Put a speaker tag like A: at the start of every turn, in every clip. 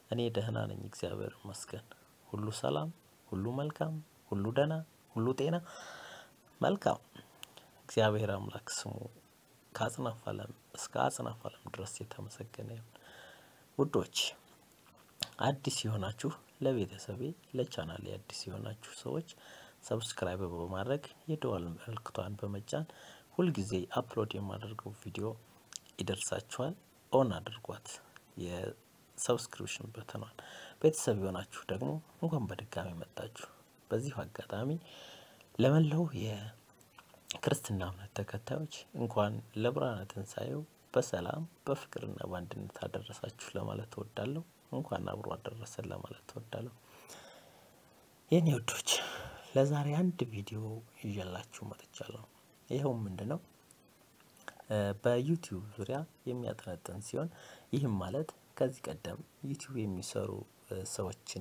A: እኔ ደህና ነኝ፣ እግዚአብሔር ይመስገን። ሁሉ ሰላም፣ ሁሉ መልካም፣ ሁሉ ደህና፣ ሁሉ ጤና መልካም። እግዚአብሔር አምላክ ስሙ ከአጽናፍ ዓለም እስከ አጽናፍ ዓለም ድረስ የተመሰገነ ይሁን። ውዶች አዲስ የሆናችሁ ለቤተሰቤ ለቻናሌ አዲስ የሆናችሁ ሰዎች ሰብስክራይብ በማድረግ የደወል ምልክቷን በመጫን ሁልጊዜ አፕሎድ የማደርገው ቪዲዮ ይደርሳችኋል። ኦን አድርጓት የሰብስክሪፕሽን በተኗል። ቤተሰብ የሆናችሁ ደግሞ እንኳን በድጋሚ መጣችሁ። በዚሁ አጋጣሚ ለመላው የክርስትና እምነት ተከታዮች እንኳን ለብርሃነ ትንሣኤው በሰላም በፍቅርና በአንድነት አደረሳችሁ ለማለት እወዳለሁ። እንኳን አብሮ አደረሰን ለማለት እወዳለሁ። የኔ ወዶች ለዛሬ አንድ ቪዲዮ ይዤላችሁ መጥቻለሁ። ይኸውም ምንድን ነው? በዩቲዩብ ዙሪያ የሚያጠነጥን ሲሆን ይህም ማለት ከዚህ ቀደም ዩቲዩብ የሚሰሩ ሰዎችን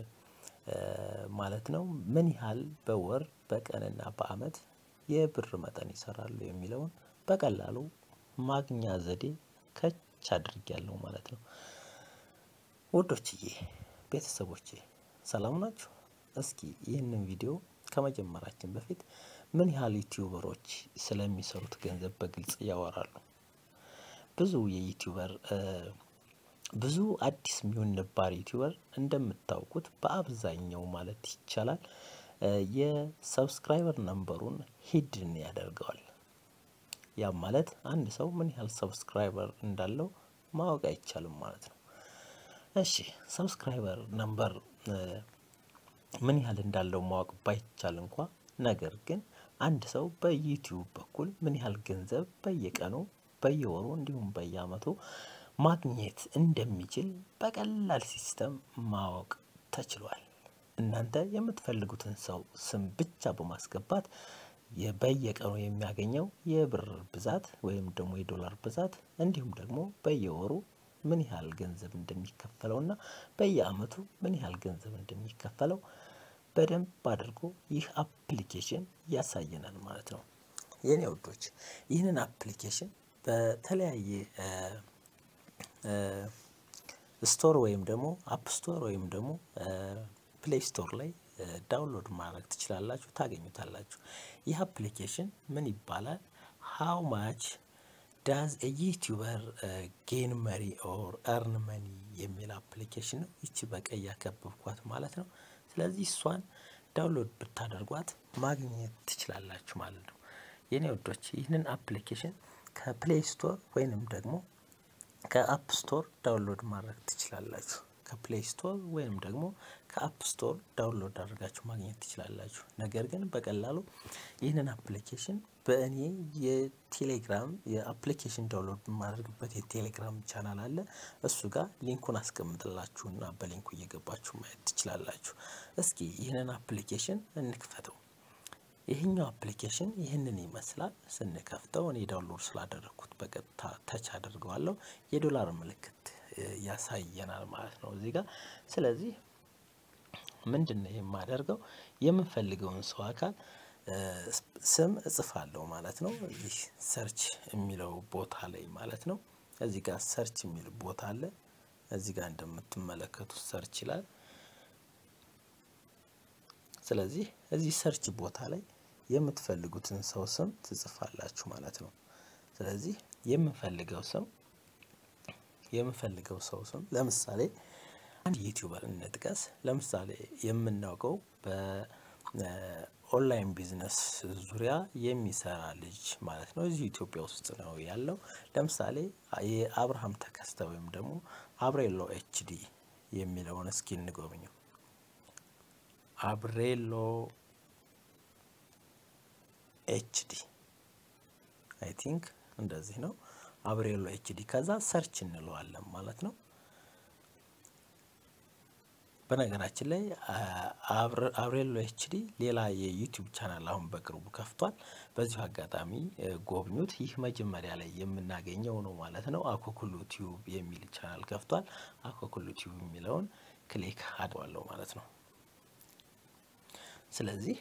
A: ማለት ነው ምን ያህል በወር በቀንና በዓመት የብር መጠን ይሰራሉ የሚለውን በቀላሉ ማግኛ ዘዴ ከች አድርጊያለሁ ማለት ነው። ውዶችዬ ቤተሰቦቼ ሰላም ናችሁ? እስኪ ይህንን ቪዲዮ ከመጀመራችን በፊት ምን ያህል ዩቲዩበሮች ስለሚሰሩት ገንዘብ በግልጽ ያወራሉ? ብዙ የዩቲዩበር ብዙ አዲስ የሚሆን ነባር ዩቲዩበር እንደምታውቁት በአብዛኛው ማለት ይቻላል የሰብስክራይበር ነንበሩን ሂድን ያደርገዋል። ያም ማለት አንድ ሰው ምን ያህል ሰብስክራይበር እንዳለው ማወቅ አይቻልም ማለት ነው። እሺ ሰብስክራይበር ነንበር ምን ያህል እንዳለው ማወቅ ባይቻል እንኳ ነገር ግን አንድ ሰው በዩቲዩብ በኩል ምን ያህል ገንዘብ በየቀኑ በየወሩ እንዲሁም በየአመቱ ማግኘት እንደሚችል በቀላል ሲስተም ማወቅ ተችሏል። እናንተ የምትፈልጉትን ሰው ስም ብቻ በማስገባት በየቀኑ የሚያገኘው የብር ብዛት ወይም ደግሞ የዶላር ብዛት እንዲሁም ደግሞ በየወሩ ምን ያህል ገንዘብ እንደሚከፈለው እና በየአመቱ ምን ያህል ገንዘብ እንደሚከፈለው በደንብ አድርጎ ይህ አፕሊኬሽን ያሳየናል ማለት ነው። የኔ ውዶች ይህንን አፕሊኬሽን በተለያየ ስቶር ወይም ደግሞ አፕ ስቶር ወይም ደግሞ ፕሌይ ስቶር ላይ ዳውንሎድ ማድረግ ትችላላችሁ፣ ታገኙታላችሁ። ይህ አፕሊኬሽን ምን ይባላል? ሃው ማች ዳዝ ዩቲዩበር ጌን መሪ ኦር እርን መኒ የሚል አፕሊኬሽን ነው። ይቺ በቀይ ያከበብኳት ማለት ነው። ስለዚህ እሷን ዳውንሎድ ብታደርጓት ማግኘት ትችላላችሁ ማለት ነው። የኔ ወዶች ይህንን አፕሊኬሽን ከፕሌይ ስቶር ወይንም ደግሞ ከአፕ ስቶር ዳውንሎድ ማድረግ ትችላላችሁ። ከፕሌይ ስቶር ወይንም ደግሞ ከአፕ ስቶር ዳውንሎድ አድርጋችሁ ማግኘት ትችላላችሁ። ነገር ግን በቀላሉ ይህንን አፕሊኬሽን በእኔ የቴሌግራም የአፕሊኬሽን ዳውንሎድ የማደርግበት የቴሌግራም ቻናል አለ። እሱ ጋር ሊንኩን አስቀምጥላችሁና በሊንኩ እየገባችሁ ማየት ትችላላችሁ። እስኪ ይህንን አፕሊኬሽን እንክፈተው። ይህኛው አፕሊኬሽን ይህንን ይመስላል። ስንከፍተው እኔ ዳውንሎድ ስላደረግኩት በቀጥታ ተች አድርገዋለሁ። የዶላር ምልክት ያሳየናል ማለት ነው እዚህ ጋር። ስለዚህ ምንድን ነው የማደርገው የምንፈልገውን ሰው አካል ስም እጽፋለሁ ማለት ነው። እዚህ ሰርች የሚለው ቦታ ላይ ማለት ነው። እዚህ ጋር ሰርች የሚል ቦታ አለ። እዚህ ጋር እንደምትመለከቱት ሰርች ይላል። ስለዚህ እዚህ ሰርች ቦታ ላይ የምትፈልጉትን ሰው ስም ትጽፋላችሁ ማለት ነው። ስለዚህ የምንፈልገው ስም የምንፈልገው ሰው ስም ለምሳሌ አንድ ዩቲዩበር እንጥቀስ። ለምሳሌ የምናውቀው በኦንላይን ቢዝነስ ዙሪያ የሚሰራ ልጅ ማለት ነው። እዚህ ኢትዮጵያ ውስጥ ነው ያለው። ለምሳሌ የአብርሃም ተከስተ ወይም ደግሞ አብሬሎ ኤችዲ የሚለውን እስኪ እንጎብኘው። አብሬሎ ኤችዲ አይ ቲንክ እንደዚህ ነው። አብሬሎ ኤችዲ ከዛ ሰርች እንለዋለን ማለት ነው። በነገራችን ላይ አብሬሎ ኤችዲ ሌላ የዩቲዩብ ቻናል አሁን በቅርቡ ከፍቷል። በዚሁ አጋጣሚ ጎብኙት። ይህ መጀመሪያ ላይ የምናገኘው ነው ማለት ነው። አኮኩሉ ቲዩብ የሚል ቻናል ከፍቷል። አኮኩሉ ቲዩብ የሚለውን ክሊክ አድዋለሁ ማለት ነው። ስለዚህ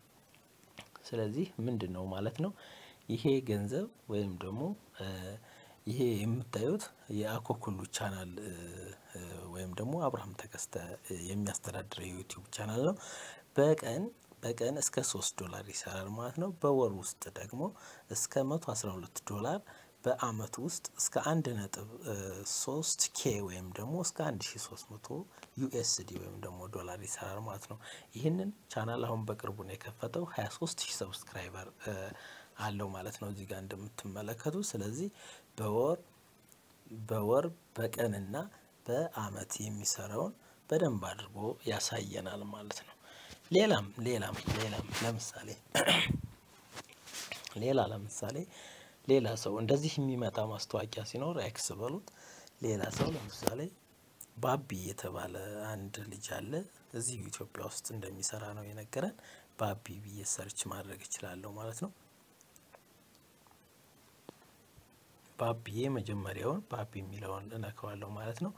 A: ስለዚህ ምንድን ነው ማለት ነው ይሄ ገንዘብ ወይም ደግሞ ይሄ የምታዩት የአኮኩሉ ቻናል ወይም ደግሞ አብርሃም ተከስተ የሚያስተዳድረው የዩቲዩብ ቻናል ነው። በቀን በቀን እስከ ሶስት ዶላር ይሰራል ማለት ነው። በወር ውስጥ ደግሞ እስከ መቶ አስራ ሁለት ዶላር በአመት ውስጥ እስከ አንድ ነጥብ ሶስት ኬ ወይም ደግሞ እስከ አንድ ሺ ሶስት መቶ ዩኤስዲ ወይም ደግሞ ዶላር ይሰራል ማለት ነው። ይህንን ቻናል አሁን በቅርቡ ነው የከፈተው ሀያ ሶስት ሺህ ሰብስክራይበር አለው ማለት ነው እዚህ ጋር እንደምትመለከቱ። ስለዚህ በወር በወር በቀንና በአመት የሚሰራውን በደንብ አድርጎ ያሳየናል ማለት ነው። ሌላም ሌላም ሌላም ለምሳሌ ሌላ ለምሳሌ ሌላ ሰው እንደዚህ የሚመጣ ማስታወቂያ ሲኖር ኤክስ በሉት። ሌላ ሰው ለምሳሌ ባቢ የተባለ አንድ ልጅ አለ እዚህ ኢትዮጵያ ውስጥ እንደሚሰራ ነው የነገረን። ባቢ ብዬ ሰርች ማድረግ እችላለሁ ማለት ነው። ባቢ የመጀመሪያውን ባቢ የሚለውን እነካዋለሁ ማለት ነው።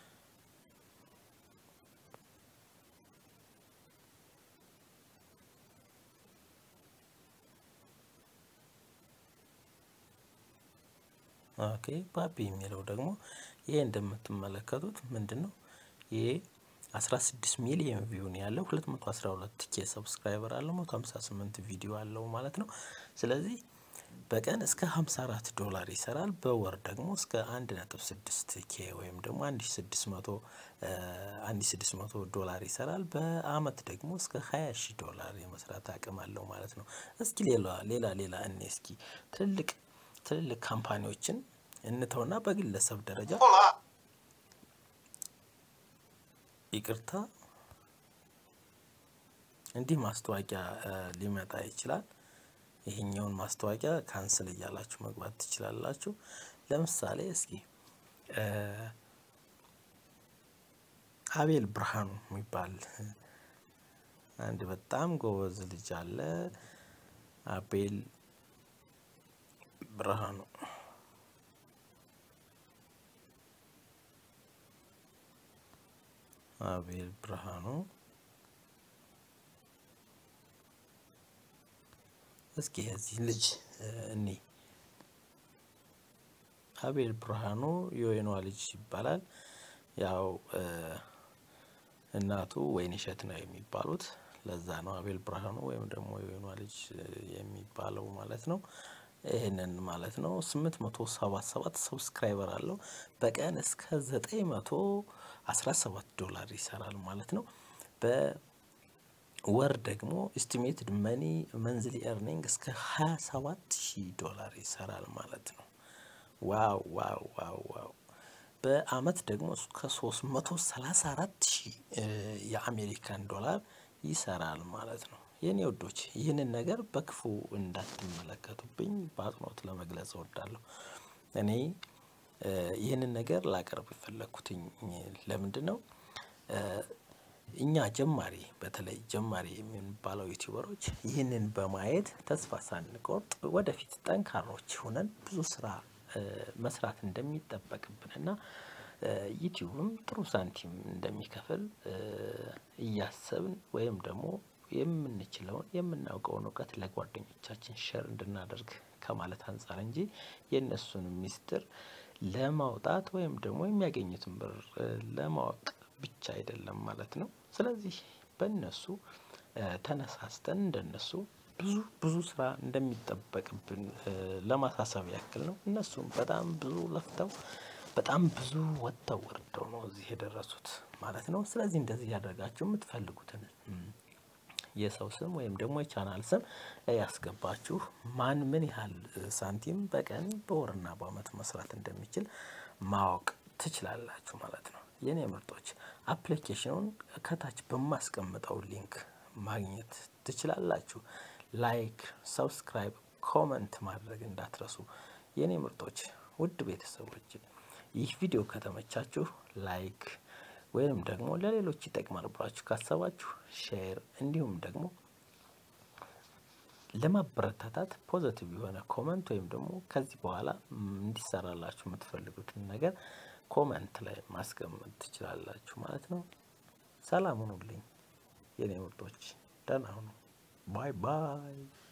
A: ኦኬ ባቢ የሚለው ደግሞ ይሄ እንደምትመለከቱት ምንድን ነው? ይሄ 16 ሚሊዮን ቪው ነው ያለው 212 ኬ ሰብስክራይበር አለው 158 ቪዲዮ አለው ማለት ነው። ስለዚህ በቀን እስከ 54 ዶላር ይሰራል። በወር ደግሞ እስከ 1.6 ኬ ወይም ደግሞ 1600 1600 ዶላር ይሰራል። በአመት ደግሞ እስከ 20 ሺህ ዶላር የመስራት አቅም አለው ማለት ነው። እስኪ ሌላ ሌላ ሌላ እኔ እስኪ ትልልቅ ትልልቅ ካምፓኒዎችን እንተውና በግለሰብ ደረጃ ይቅርታ እንዲህ ማስታወቂያ ሊመጣ ይችላል። ይሄኛውን ማስታወቂያ ካንስል እያላችሁ መግባት ትችላላችሁ። ለምሳሌ እስኪ አቤል ብርሃኑ የሚባል አንድ በጣም ጎበዝ ልጅ አለ። አቤል ብርሃኑ አቤል ብርሃኑ እስኪ የዚህ ልጅ እኔ አቤል ብርሃኑ የወይኗ ልጅ ይባላል። ያው እናቱ ወይንሸት ነው የሚባሉት ለዛ ነው አቤል ብርሃኑ ወይም ደግሞ የወይኗ ልጅ የሚባለው ማለት ነው። ይህንን ማለት ነው ስምንት መቶ ሰባ ሰባት ሰብስክራይበር አለው በቀን እስከ ዘጠኝ መቶ አስራ ሰባት ዶላር ይሰራል ማለት ነው። በወር ደግሞ ኤስቲሜትድ መኒ መንዝሊ ኤርኒንግ እስከ ሀያ ሰባት ሺህ ዶላር ይሰራል ማለት ነው። ዋው ዋው ዋው ዋው በአመት ደግሞ እስከ ሶስት መቶ ሰላሳ አራት ሺህ የአሜሪካን ዶላር ይሰራል ማለት ነው። የኔ ውዶች ይህንን ነገር በክፉ እንዳትመለከቱብኝ በአጽንኦት ለመግለጽ እወዳለሁ። እኔ ይህንን ነገር ላቀርብ የፈለኩትኝ ለምንድን ነው? እኛ ጀማሪ በተለይ ጀማሪ የምንባለው ዩቲዩበሮች ይህንን በማየት ተስፋ ሳንቆርጥ ወደፊት ጠንካሮች ሆነን ብዙ ስራ መስራት እንደሚጠበቅብን እና ዩቲዩብም ጥሩ ሳንቲም እንደሚከፍል እያሰብን ወይም ደግሞ የምንችለውን የምናውቀውን እውቀት ለጓደኞቻችን ሸር እንድናደርግ ከማለት አንፃር እንጂ የእነሱን ሚስጥር ለማውጣት ወይም ደግሞ የሚያገኙትን ብር ለማወቅ ብቻ አይደለም ማለት ነው። ስለዚህ በእነሱ ተነሳስተን እንደነሱ ብዙ ብዙ ስራ እንደሚጠበቅብን ለማሳሰብ ያክል ነው። እነሱም በጣም ብዙ ለፍተው በጣም ብዙ ወጥተው ወርደው ነው እዚህ የደረሱት ማለት ነው። ስለዚህ እንደዚህ ያደርጋችሁ የምትፈልጉትን የሰው ስም ወይም ደግሞ የቻናል ስም ያስገባችሁ ማን ምን ያህል ሳንቲም በቀን በወርና በአመት መስራት እንደሚችል ማወቅ ትችላላችሁ ማለት ነው። የኔ ምርጦች አፕሊኬሽኑን ከታች በማስቀምጠው ሊንክ ማግኘት ትችላላችሁ። ላይክ፣ ሰብስክራይብ፣ ኮመንት ማድረግ እንዳትረሱ የኔ ምርጦች ውድ ቤተሰቦች ይህ ቪዲዮ ከተመቻችሁ ላይክ ወይም ደግሞ ለሌሎች ይጠቅማል ብላችሁ ካሰባችሁ ሼር እንዲሁም ደግሞ ለማበረታታት ፖዘቲቭ የሆነ ኮመንት ወይም ደግሞ ከዚህ በኋላ እንዲሰራላችሁ የምትፈልጉትን ነገር ኮመንት ላይ ማስቀመጥ ትችላላችሁ ማለት ነው። ሰላም ሁኑልኝ የኔ ምርጦች፣ ደህና ሁኑ። ባይ ባይ